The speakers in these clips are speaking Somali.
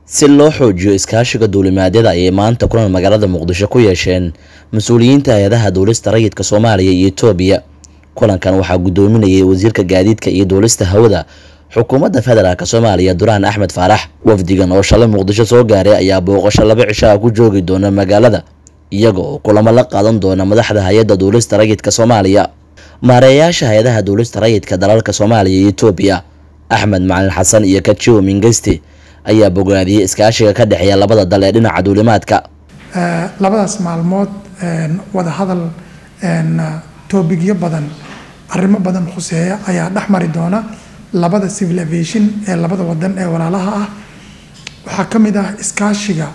si loo xoojiyo iskaashiga duulimaadyada ayay maanta kulan magaalada muqdisho ku yeesheen mas-uuliyiinta hay-adaha duulista rayidka soomaaliya iyo etoobiya kulankan waxaa guddoominayay wasiirka gaadiidka iyo duulista hawada xukuumadda federaalk soomaaliya duraan axmed faarax wafdigan oo shalay muqdisho soo gaaray ayaa booqasho laba cishaa ku joogi doona magaalada iyaga oo kulamo la qaadan doona madaxda hay-adda duulista rayidka soomaaliya maareeyaasha hay-adaha duulista rayidka dalalka soomaaliya iyo etoobiya axmed macalin xasan iyo kajiwo mingeste ayaa bogaadiyey iskaashiga ka dhexeeya labada dal ee dhinaca duulimaadka labadaas maalmood wada hadal toobigyo badan arrimo badan khuseeya ayaa dhex mari doona labada civil aviation ee labada wadan ee walaalaha ah waxaa ka mid ah iskaashiga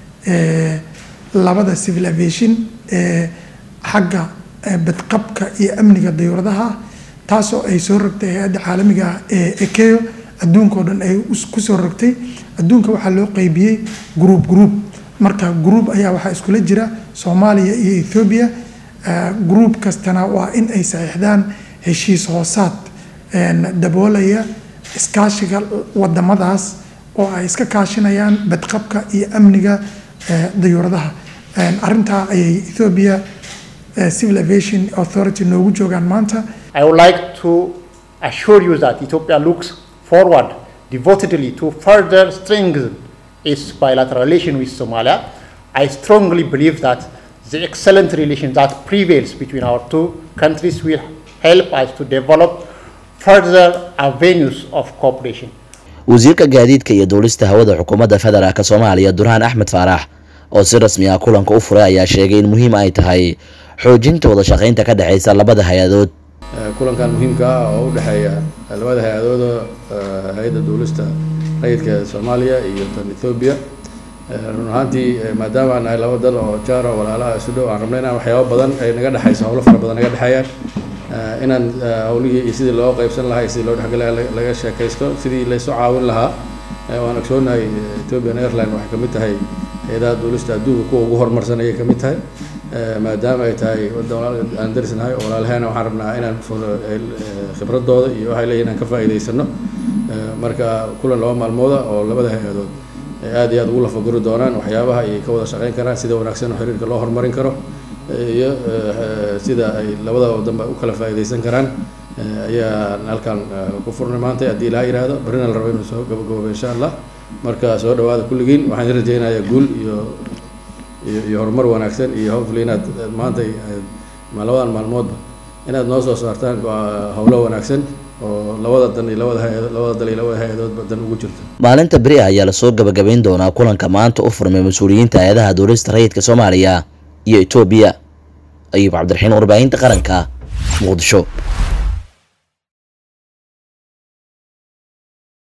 labada civil aviation ee xagga badqabka iyo amniga dayuuradaha taasoo ay soo rogtay hay-adda caalamiga ah ee ekeo adduunka oo dhan ay kusoo rogtay adduunka waxaa loo qeybiyey gruub gruub marka gruub ayaa waxaa iskula jira soomaaliya iyo ethoobiya gruub kastana waa in ay saxiixdaan heshiis hoosaad daboolaya iskaashiga wadamadaas oo ay iska kaashinayaan badqabka iyo amniga dayuuradaha arintaa ayay ethoobia civil aviation authority noogu joogaan maanta I would like to assure you that Ethiopia looks forward devotedly to further strengthen its bilateral relation with Somalia. I strongly believe that the excellent relation that prevails between our two countries will help us to develop further avenues of cooperation. wasiirka gaadiidka iyo duulista hawada xukuumadda federaalk soomaaliya duraan axmed faarax oo si rasmi ah kulanka u furay ayaa sheegay in muhiim ay tahay xoojinta wada shaqaynta ka dhexeysa labada hay-adood kulankan muhiimka ah oo u dhexeeya labada hay-adooda hay-adda duulista rayidka soomaaliya iyo tan ethoobiya run ahaantii maadaama aan nahay laba dal oo jaaro walaalaha isu dhow aan rabnay inaan waxyaabo badan ay naga dhexayso howlo fara badan naga dhexeeyaan inaan howlihii iyo sidii loo qeybsan lahaa iyo sidii loo dhexgalaya laga sheekaysto sidii laysu caawin lahaa waan ogsoonahay ethiopian airline waxay kamid tahay hay-adaha duulista adduunka kuwa ugu horumarsan ayay kamid tahay maadaama ay tahay aan darisnahay oo walaalaheena waxaan rabnaa inaan khibradooda iyo waxay leeyihin aan ka faa'iidaysano marka kulan laba maalmooda oo labada hay-adood aad iyo aad ugu lafaguri doonaan waxyaabaha ay ka wada shaqeyn karaan sida wanaagsan oo xiriirka loo horumarin karo iyo sida ay labada wadanba u kala faa'iidaysan karaan ayaan halkan ku furnay maanta haddii ilaa yihahdo barrina la rabo inuu soo gabagaboobo insha allah marka soo dhawaada kulligiin waxaan idin rajaynayaa guul iyo iyo iyo horumar wanaagsan iyo hopefully inaad maanta labadan maalmoodba inaad noo soo saartaan howlo wanaagsan oo labada dan iyo labada hay labada dal iyo labada hay-adoodba dan ugu jirto maalinta beri ah ayaa lasoo gabagabayn doonaa kulanka maanta u furmay mas-uuliyiinta hay-adaha duulista rayidka soomaaliya iyo etoobiya ayuub cabdiraxiin warbaahinta qaranka muqdisho